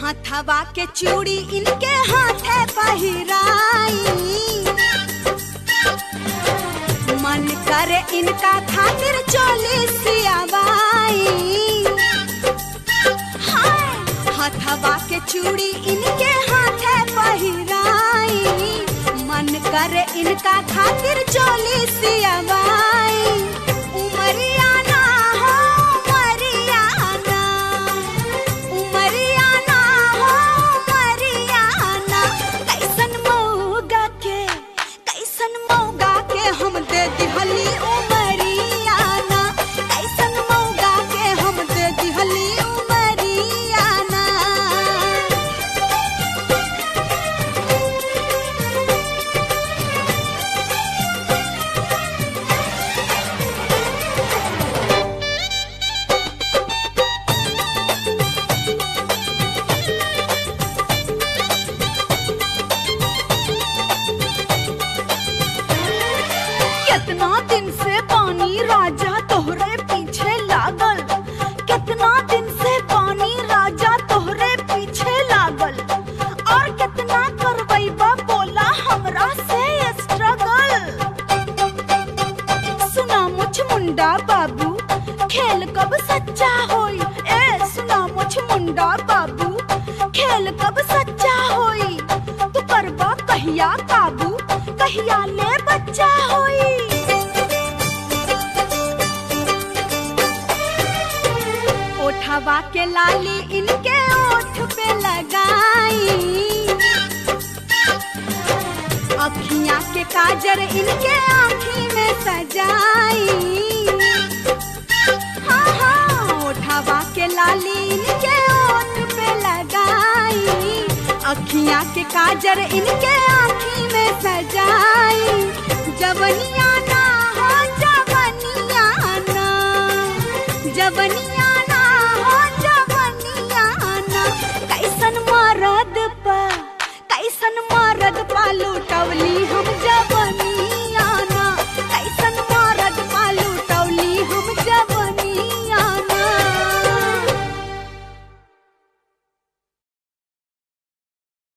हथवा के चूड़ी इनके हाथे पहिराई मन करे इनका खातिर चोली सियावाई हाय हथवा के चूड़ी इनके हाथे पहिराई मन करे इनका खातिर चोली सियावाई उमरियाना हो उमरियाना उमरियाना हो उमरियाना कैसन मौगा के कैसन मौगा के हम दे दिहली उमरियाना कैसन मौगा के हम दे दिहली उमरियाना कितना दिन से पानी राजा तोहरे पीछे लागल कितना दिन से पानी राजा तोहरे पीछे लागल और कितना करवैबा बोला हमरा से स्ट्रगल सुना मुझ मुंडा बाबू खेल कब सच्चा होई ए सुना मुझ मुंडा बाबू खेल कब सच्चा होई तू करबा कहिया काबू कहिया ले बच्चा होई ओठवा के लाली इनके ओठ पे लगाई अखियां के काजर इनके आँखी में सजाई हाँ हाँ ओठवा के लाली इनके ओठ पे लगाई अखियां के काजर इनके आँखी में सजाई जवनिया ना